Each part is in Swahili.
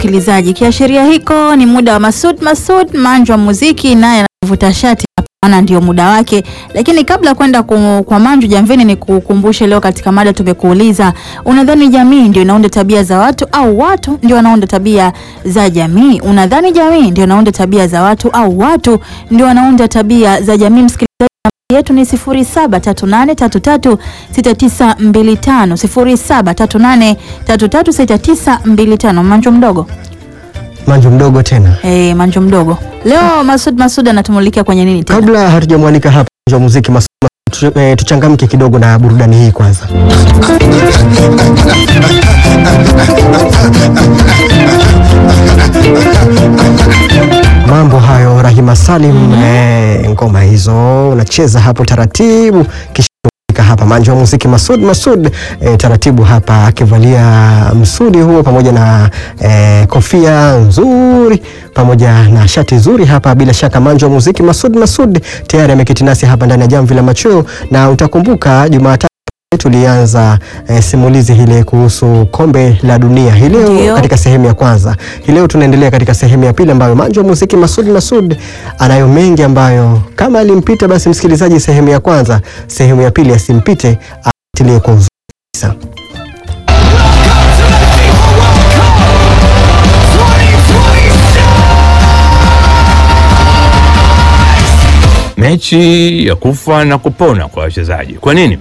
msikilizaji, kiashiria hiko ni muda wa Masud Masud manjo wa muziki, naye anavuta shati maana ndio muda wake. Lakini kabla ya kwenda ku- kwa manju jamvini, ni kukumbushe leo katika mada tumekuuliza, unadhani jamii ndio inaunda tabia za watu au watu ndio wanaunda tabia za jamii? Unadhani jamii ndio inaunda tabia za watu au watu ndio wanaunda tabia za jamii? Msikilizaji yetu ni 0738336925 0738336925. Manjo mdogo Manju mdogo tena. eh, manjo mdogo leo Masud Masud anatumulikia kwenye nini tena? Kabla hatujamwalika hapa wa muziki mas- mas- tu- eh, tuchangamke kidogo na burudani hii kwanza. Mambo hayo Rahima Salim, eh, ngoma hizo unacheza hapo taratibu kisha tunafika hapa Manjo wa muziki Masud Masud eh, taratibu hapa akivalia msudi huo pamoja na eh, kofia nzuri pamoja na shati zuri hapa. Bila shaka Manjo wa muziki Masud Masud tayari ameketi nasi hapa ndani ya Jamvi la Machweo, na utakumbuka Jumatatu tulianza eh, simulizi hile kuhusu kombe la dunia hii leo Ndio. katika sehemu ya kwanza. Hii leo tunaendelea katika sehemu ya pili ambayo Manjo wa muziki Masud Masud anayo mengi ambayo kama alimpita basi msikilizaji, sehemu ya kwanza, sehemu ya pili asimpite, atilie kwa uzuri kabisa. Mechi ya kufa na kupona kwa wachezaji. Kwa nini?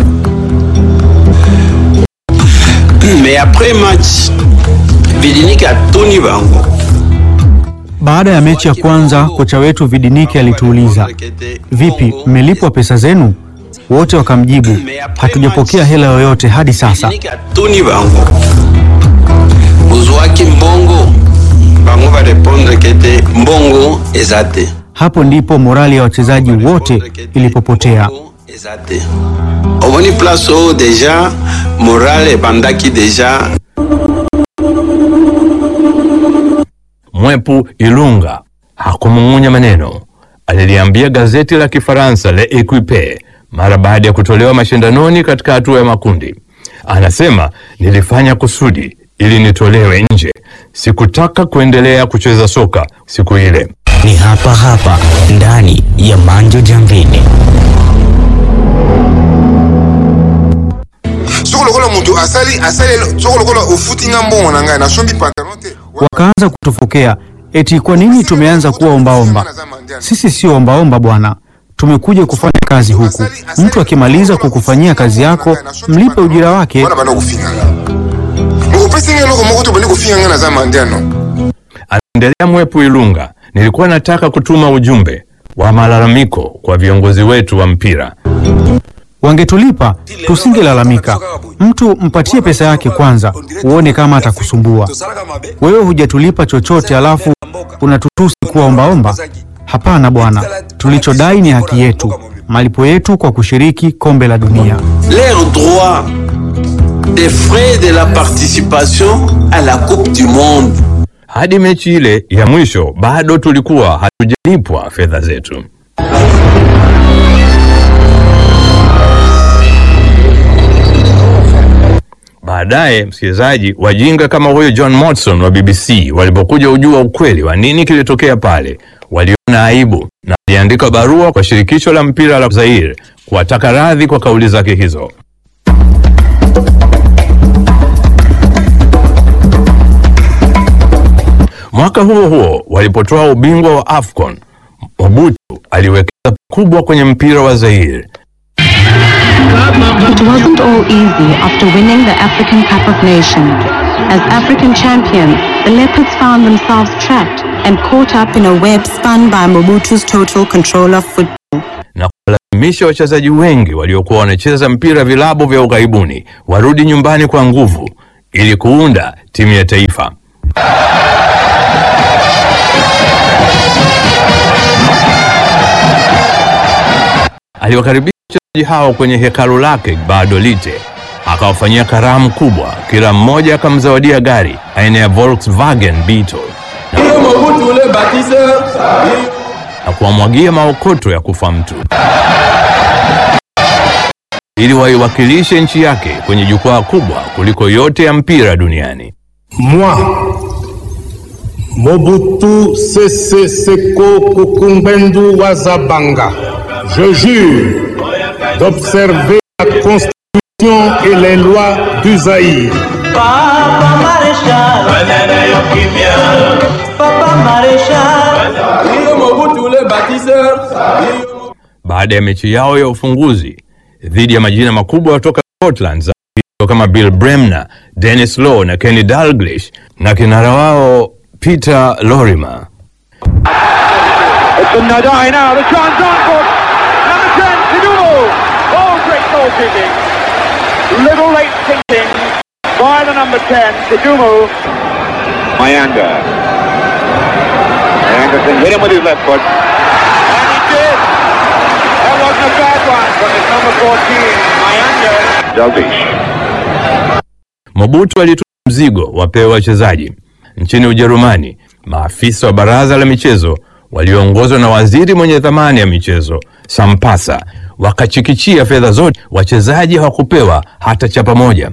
Mais après match, Vidinik atuni bango. Baada ya mechi ya kwanza, kocha wetu Vidiniki alituuliza, vipi, mmelipwa pesa zenu? Wote wakamjibu, hatujapokea hela yoyote hadi sasa. Vidinik atuni bango. Bozwaki mbongo. Bango va répondre kete mbongo eza te. Hapo ndipo morali ya wachezaji wote ilipopotea. Mbongo eza te. omoni place oyo deja morale ebandaki deja Mwepu Ilunga hakumung'unya maneno. Aliliambia gazeti la Kifaransa Le Equipe mara baada ya kutolewa mashindanoni katika hatua ya makundi. Anasema, nilifanya kusudi ili nitolewe nje. Sikutaka kuendelea kucheza soka siku ile. ni hapa hapa ndani ya Manjo Jamvini. soko lokola moto asali asali soko lokola ofutinga mbongo na ngai nasombi pantalon te Wakaanza kutufokea eti kwa nini tumeanza kuwa ombaomba. Sisi sio ombaomba bwana, tumekuja kufanya kazi huku. Mtu akimaliza kukufanyia kazi yako, mlipe ujira wake. wana banda kofinganga okopesi ngai eloko moko to bandi kofinganga naza mandiano Anaendelea Mwepu Ilunga, nilikuwa nataka kutuma ujumbe wa malalamiko kwa viongozi wetu wa mpira. Wangetulipa tusingelalamika. Mtu mpatie pesa yake kwanza, uone kama atakusumbua. Wewe hujatulipa chochote, alafu unatutusi kuwa ombaomba? Hapana bwana, tulichodai ni haki yetu, malipo yetu kwa kushiriki kombe la dunia. leur droit des frais de la participation à la coupe du monde Hadi mechi ile ya mwisho bado tulikuwa hatujalipwa fedha zetu. Baadaye msikilizaji, wajinga kama huyo John Motson wa BBC walipokuja ujua ukweli wa nini kilitokea pale, waliona aibu na waliandika barua kwa shirikisho la mpira la Zaire kuwataka radhi kwa kauli zake hizo. Mwaka huo huo walipotoa ubingwa wa AFCON, Mobutu aliwekeza pakubwa kwenye mpira wa Zaire. It wasn't all easy after winning the African Cup of Nations. As African champions, the Leopards found themselves trapped and caught up in a web spun by Mobutu's total control of football. na kuwalazimisha wachezaji wengi waliokuwa wanacheza mpira vilabu vya ughaibuni warudi nyumbani kwa nguvu ili kuunda timu ya taifa. Aliwakaribisha wachezaji hao kwenye hekalu lake Baadolite, akawafanyia karamu kubwa. Kila mmoja akamzawadia gari aina ya Volkswagen Beetle na kuwamwagia maokoto ya kufa mtu ili waiwakilishe nchi yake kwenye jukwaa kubwa kuliko yote ya mpira duniani. Moi, Mobutu Sese Seko Kukumbendu Wazabanga, je jure d'observer la Constitution et les lois du Zaïre. Papa Maréchal, Papa Maréchal, Mobutu le bâtisseur. Baada ya mechi yao ya ufunguzi dhidi ya majina makubwa kutoka Scotland za kama Bill Bremner, Dennis Law na Kenny Dalglish na kinara wao Peter Lorimer. It's a Nadai now, the chance on for number 10, Kidumu. Oh, great goal kicking. Little late thinking by the number 10, Kidumu. Mayanga. Mayanga can hit him with his left foot. And he did. That wasn't a bad one from his number 14, Mayanga. Dalvish. Mobutu alitoa mzigo wapewe wachezaji. Nchini Ujerumani, maafisa wa baraza la michezo walioongozwa na waziri mwenye dhamani ya michezo Sampasa wakachikichia fedha zote, wachezaji hawakupewa hata chapa moja.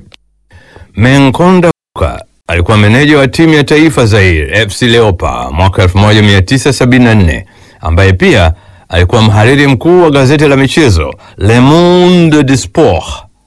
Menkonda Kuka alikuwa meneja wa timu ya taifa Zaire FC Leopards mwaka 1974 ambaye pia alikuwa mhariri mkuu wa gazeti la michezo Le Monde du Sport.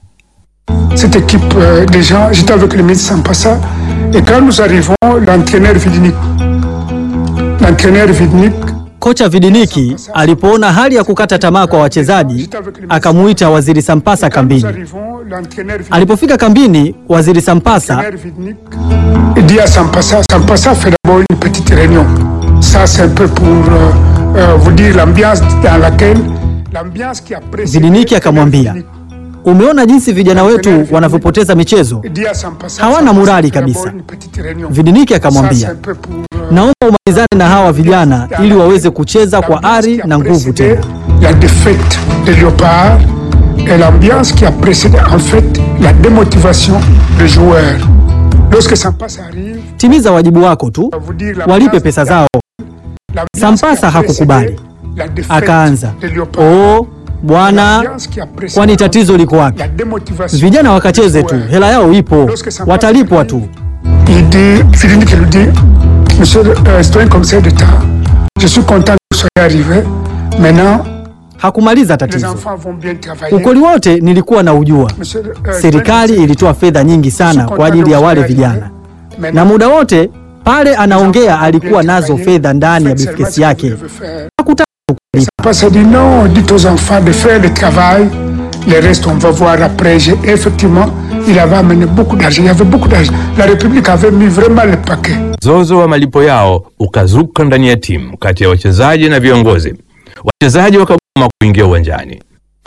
Cette équipe, euh, déjà, j'étais avec le ministre Sampassa, et quand nous arrivons, l'entraîneur Vidnik, l'entraîneur Vidnik, Kocha Vidiniki alipoona hali ya kukata tamaa kwa wachezaji akamuita Waziri Sampasa nous kambini. arrivons, l'entraîneur Vidnik, Alipofika kambini, Waziri Sampasa l'entraîneur Vidnik dit à Sampassa, Sampassa fait d'abord une petite réunion. Ça, c'est un peu pour euh, euh, vous dire l'ambiance dans laquelle, l'ambiance qui a précédé. Vidiniki akamwambia, umeona jinsi vijana wetu wanavyopoteza michezo, Il dit à Sampassa, hawana Sampassa morali fait d'abord kabisa. une petite réunion. Vidiniki Ça, c'est akamwambia, un peu pour, euh, naomba umalizane na hawa vijana ili waweze kucheza kwa ari na nguvu tena. la défaite des léopards et l'ambiance qui a précédé en fait la démotivation des joueurs. Lorsque Sampassa arrive, Timiza wajibu wako tu, vous dire la walipe pesa zao. l'ambiance Sampasa qui a hakukubali, précédé la défaite akaanza des léopards. oo, bwana, L'ambiance qui a précédé kwani tatizo liko wapi? la démotivation Vijana des wakacheze tu, joueurs. hela yao ipo, watalipwa tu. Il dit, Philippe qui lui dit, Monsieur le euh, citoyen commissaire d'État, je suis content que vous soyez arrivé. Maintenant, Hakumaliza les tatizo. enfants vont bien travailler. Ukweli wote nilikuwa na ujua. Monsieur le, euh, Serikali ilitoa fedha nyingi sana kwa ajili ya wale vijana, na muda wote pale anaongea alikuwa nazo fedha ndani ya briefcase yake. Hakutaka Parce dit non, dites aux enfants de faire le travail, le reste on va voir après. J'ai- Effectivement, il avait amené beaucoup d'argent, il y avait beaucoup d'argent. La République avait mis vraiment le paquet. Mzozo wa malipo yao ukazuka ndani ya timu kati ya wachezaji na viongozi. Wachezaji wakagoma kuingia uwanjani.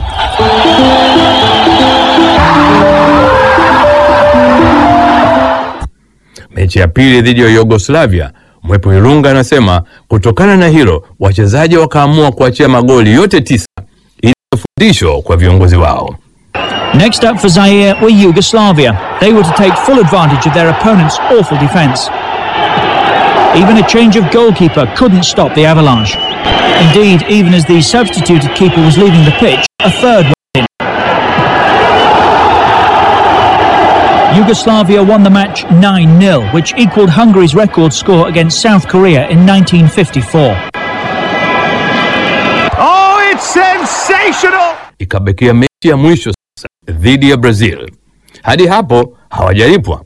Mechi ya pili dhidi ya Yugoslavia, Mwepo Ilunga anasema kutokana na hilo wachezaji wakaamua kuachia magoli yote tisa ili fundisho kwa viongozi wao. Next up for Zaire were Yugoslavia. They were to take full advantage of their opponent's awful defence. Even a change of goalkeeper couldn't stop the avalanche. Indeed, even as the substituted keeper was leaving the pitch, a third went in. Yugoslavia won the match 9 0, which equalled Hungary's record score against South Korea in 1954. Oh, it's sensational! Ikabakia mechi ya mwisho sasa dhidi ya Brazil. Hadi hapo hawajalipwa.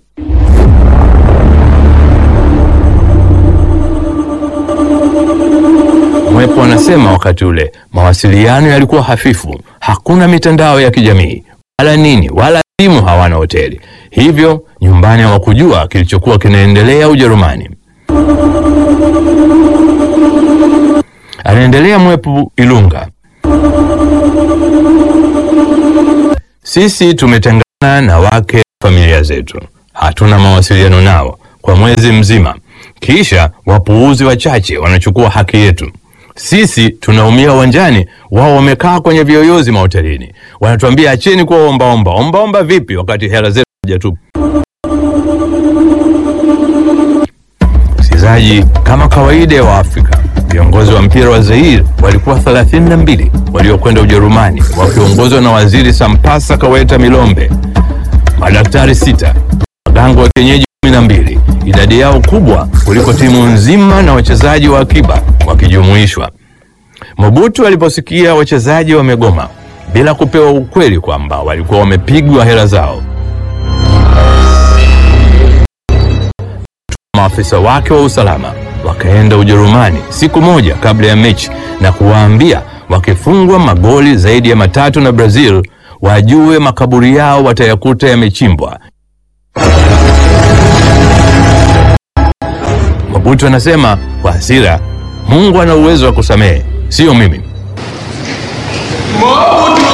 Mwepo anasema wakati ule mawasiliano yalikuwa hafifu, hakuna mitandao ya kijamii wala nini, wala simu, hawana hoteli, hivyo nyumbani hawakujua kilichokuwa kinaendelea Ujerumani. Anaendelea Mwepo Ilunga. Sisi tumetengana na wake familia zetu, hatuna mawasiliano nao kwa mwezi mzima, kisha wapuuzi wachache wanachukua haki yetu. Sisi tunaumia uwanjani, wao wamekaa kwenye viyoyozi mahotelini, wanatuambia acheni kuwa ombaomba. Ombaomba vipi wakati hela zetu hajatupa? Msikilizaji, kama kawaida ya Waafrika, viongozi wa mpira wa Zaire walikuwa 32 waliokwenda Ujerumani wakiongozwa na waziri Sampasa Kaweta Milombe, madaktari sita, waganga wa kienyeji 12, idadi idadi yao kubwa kuliko timu nzima na wachezaji wa akiba wakijumuishwa. Mobutu aliposikia wachezaji wamegoma bila kupewa ukweli kwamba walikuwa wamepigwa hela zao, maafisa wake wa usalama wakaenda Ujerumani siku moja kabla ya mechi na kuwaambia wakifungwa magoli zaidi ya matatu na Brazil wajue makaburi yao watayakuta yamechimbwa. Mobutu anasema kwa hasira, Mungu ana uwezo wa kusamehe, sio mimi. Mo